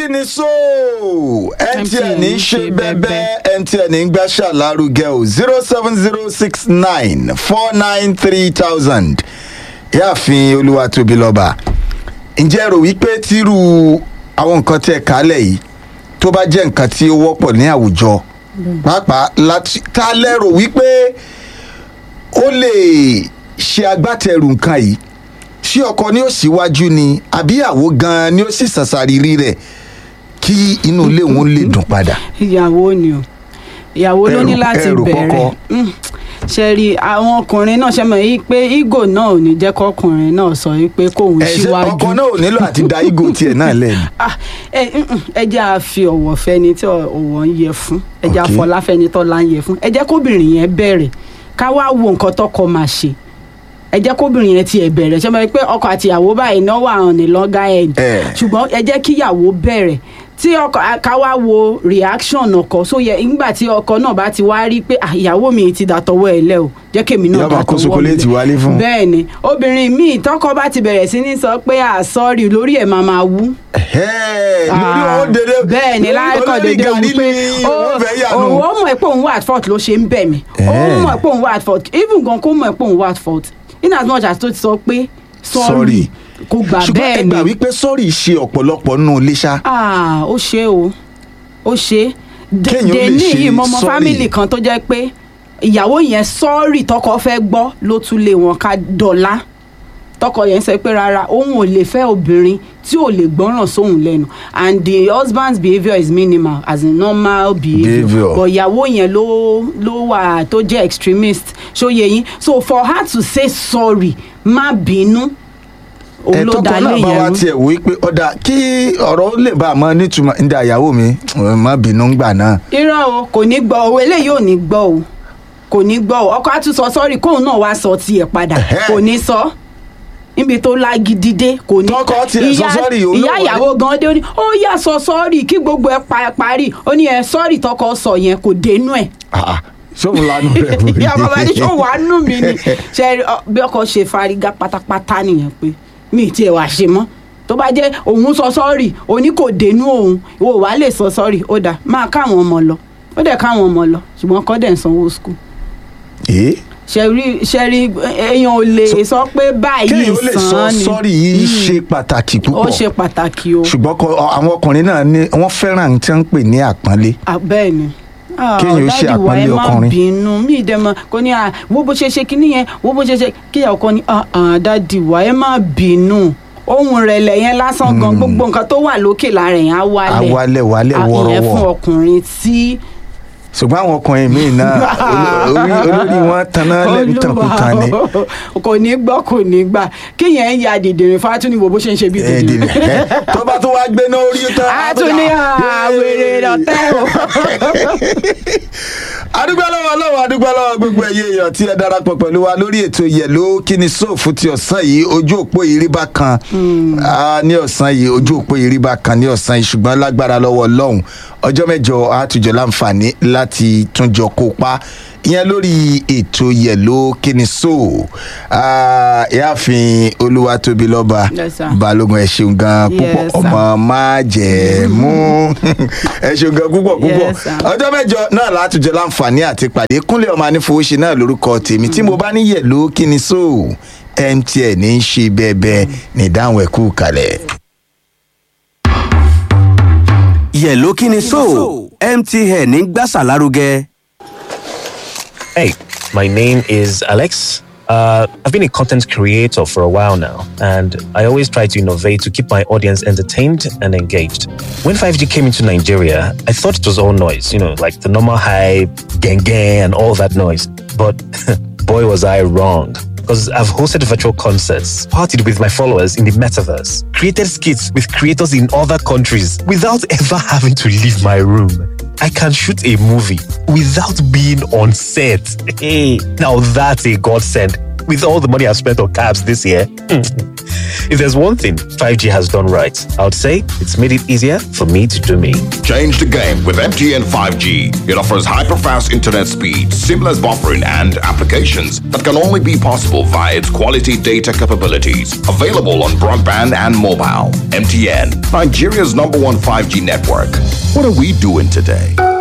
kí ni so mtn ń ṣe bẹ́bẹ́ mtn ń gbàṣà lárugẹ o zero seven zero six nine four nine three thousand yáàfin olúwatóbi lọ́ba ǹjẹ́ rò wípé tírú àwọn nǹkan tí ẹ kálẹ̀ yìí tó bá jẹ́ nǹkan tí ó wọ́pọ̀ ní àwùjọ pàápàá láti tá a lérò wípé ó lè ṣe agbátẹrù nǹkan yìí ṣé ọkọ ni ó síwájú ni àbí àwo gan-an ni ó sì ṣàṣàrírí rẹ̀ kí inú ilé òun lè dùn padà. ìyàwó ni o ìyàwó ló ní Ẹrù- láti ẹrù bẹ̀rẹ̀ kọ́kọ́. Mm. ṣe rí àwọn ọkùnrin náà ṣe mọ̀ yí pé ego náà ò ní jẹ́ kọkùnrin náà sọ yí pé kóun ẹ ṣe síwájú ọkọ náà ò nílò àti da igo tiẹ̀ náà lẹ́nu. Ah, ẹ mm, ẹ jẹ́ à fi ọ̀wọ̀ fẹ́ni tí ọ̀wọ̀ ń yẹ fún ẹ jẹ́ Ok. àfọlá fẹ́ni tọ́lá ń yẹ fún ẹ jẹ́ kóbìnrin yẹn bẹ̀rẹ̀ ká wá wo nǹkan tọkọ máa ṣe ẹ jẹ́ kóbìnrin yẹn tiẹ̀ bẹ̀rẹ̀ ṣe mọ̀ pé ọkọ àti ìyàwó báyìí náà wà hàn ní lọ́gà ẹ̀ Eh. ṣùgbọ́n ẹ jẹ́ kíyàwó bẹ̀rẹ̀ tí ọkọ ká wá wo reaction ọkọ so yẹ nígbà tí ọkọ náà bá ti wá rí pé "Ah, ìyàwó mi ti dàtọwọ́ ẹ lẹ́ o jẹ́ kémi náà Yóò máa kó dàtọwọ́ mi ṣokoléètì lẹ̀." wálé fún un. bẹ́ẹ̀ ni obìnrin míì tọkọ bá ti bẹ̀rẹ̀ sí ní sọ pé à sọ́ọ̀rì lórí ẹ̀ máa máa wú Ẹ̀hẹ́, lórí owó dédé bẹ́ẹ̀ ni láìkọ̀ dédé olórí wípé gàrí ni owó fẹ́ yà nù. òun ó mọ̀ pé òun wà at fault ló ṣe ń bẹ̀ mí ó Eh. mọ̀ pé òun wà at fault even gan kó mọ̀ pé òun wà at fault in as much as tó ti sọ pé sorry Sorry. kò gbà ṣùgbọ́n bẹ́ẹ̀ ẹ ni gbà wípé sọ́ọ̀rì ṣe ọ̀pọ̀lọpọ̀ nù ilé ṣá. ah ó ṣe o ó ṣe Kéèyàn ó lè dèní ṣe yìí mo mọ sorry. family kan tó jẹ́ pé ìyàwó yẹn sọ́ọ̀rì tọkọ fẹ́ gbọ́ ló tún lé wọn ká dọ̀la tọkọ yẹn sọ pé rárá òun ò lè fẹ́ obìnrin tí ò lè gbọ́ràn sóhun lẹ́nu and the husband's behaviour is minimal as in normal behaviour Behaviour. but ìyàwó yẹn ló ló wà tó jẹ́ extremist ṣóye yín so for her to say sorry má bínú òun ẹ ló tọkọ dá náà lé bá wa yẹn rú. tiẹ̀ wò wípé ọ̀dà kí ọ̀rọ̀ ó lè bá a mọ nítumọ̀ ní àyàwó mi má bínú gbà náà. irọ́ o kò ní gbọ́ o eléyìí ò ní gbọ́ o kò ní gbọ́ o ọkọ á tún sọ sọ́ọ̀rì kóun náà wá sọ tiẹ̀ padà Ẹ̀hẹ́. kò ní sọ níbi tó lágídí dé kò ní. Tọkọ tiẹ̀ sọ Ìyá- sorry, òun náà ìyá wọlé. ìyàwó gan dé ó ní ó yà sọ sọ́ọ̀rì kí gbogbo ẹ pa- parí ó ní ẹ sọ́ọ̀rì tọkọ sọ yẹn kò dénú ẹ̀ Ah, ah, sóhun lanu rẹ̀ wò ìyá bàbá ní sọ wàá nù mí ni ṣe ọ, bí ọkọ ṣe fárígá pátápátá nìyẹn pé mi ì tiẹ̀ wá ṣe mọ́ tó bá jẹ́ òun sọ sọ́ọ̀rì òní kò dénú òun ìwọ wàá lè sọ sọ́ọ̀rì ó dà máa káwọn ọmọ lọ ó dẹ̀ káwọn ọmọ lọ ṣùgbọ́n kọ́ dẹ̀ ń sanwó skul Eh? ṣẹ̀rí ṣẹ̀rí èèyàn ò lè sọ pé báyìí kéèyàn ó lè sọ sàn ni sọ́ọ̀rì yìí ṣe pàtàkì ó púpọ̀ ṣe pàtàkì o ṣùgbọ́n kọ- ọ- àwọn ọkùnrin náà ní wọ́n fẹ́ràn tí wọ́n ń pè ní àpọ́nlé. Ah, bẹ́ẹ̀ ni Ah, Kéèyàn ó ṣe Daddy wa, ẹ àpọ́nlé má ọkùnrin. bínú mí ìdẹ́mọ kò ní à wo bó ṣe ṣe kinní yẹn wo bó ṣe ṣe kíyà ọkọ ní ah, ah, dádì wa ẹ má bínú ohun rẹ̀lẹ̀ yẹn lásán gan gbogbo nǹkan tó wà lókè lára yẹn á wálẹ̀ Á wálẹ̀, wálẹ̀ Ah, ìyẹn wọ́rọ́wọ́. fún ọkùnrin tí ṣùgbọ́n àwọn ọkùnrin míì náà oló- orí- olórí wọn taná lẹ́bi tàn kú tán ni. Olúwa o, kò ní gbọ́ kò ní gbà kíyẹn ń ya dìdìrín fátúni wo bó ṣe ń ṣe bí ẹ dìdìrín dìde ẹ tó bá tún wá gbé náà orí tán. a tún ní àwèrè lọ́tẹ́ o. adúgbò lọ́wọ́ ọlọ́wọ́ adúgbò lọ́wọ́ gbogbo ẹ̀yẹ èèyàn tí ẹ darapọ̀ pẹ̀lú wa lórí ètò yẹ̀ló kíni sóòfù ti ọ̀sán yìí ojú òpó ìrìbá kan Ah, ní ọ̀sán yìí ojú òpó ìrìbá kan ní ọ̀sán yìí ṣùgbọ́n lágbára lọ́wọ́ ọlọ́run ọjọ́ mẹ́jọ àtúnjọ láǹfààní láti túnjọ kópa ìyẹn lórí ètò yẹ̀ló kíni sóò ìyáàfin olúwatóbi lọ́ba Yes, sir. balógun ẹ ṣeun gan púpọ̀ Yes, sir. ọmọ máa jẹ̀ mú ẹ ṣeun gan púpọ̀ púpọ̀ Yes, sir. ọjọ́ mẹ́jọ náà látúnjẹ láǹfààní àti pàdé kúnlẹ̀ ọmọ anífowóṣe náà lórúkọ tèmi tí mo bá ní yẹ̀ló kí ni so mtn ń ṣe bẹ́ẹ̀bẹ́ẹ̀ ní ìdáhùn ẹ̀kú kalẹ̀. yẹ̀ló kí ni so mtn ń gbàsà lárugẹ. Hey, my name is Alex. Uh, I've been a content creator for a while now, and I always try to innovate to keep my audience entertained and engaged. When 5G came into Nigeria, I thought it was all noise, you know, like the normal hype, gang gang, and all that noise. But boy, was I wrong. Because I've hosted virtual concerts, partied with my followers in the metaverse, created skits with creators in other countries without ever having to leave my room. I can shoot a movie without being on set. Hey, now that's a godsend. with all the money I've spent on cabs this year. if there's one thing 5G has done right, I would say it's made it easier for me to do me. Change the game with MTN 5G. It offers hyper-fast internet speed, seamless buffering, and applications that can only be possible via its quality data capabilities. Available on broadband and mobile. MTN, Nigeria's number one 5G network. What are we doing today?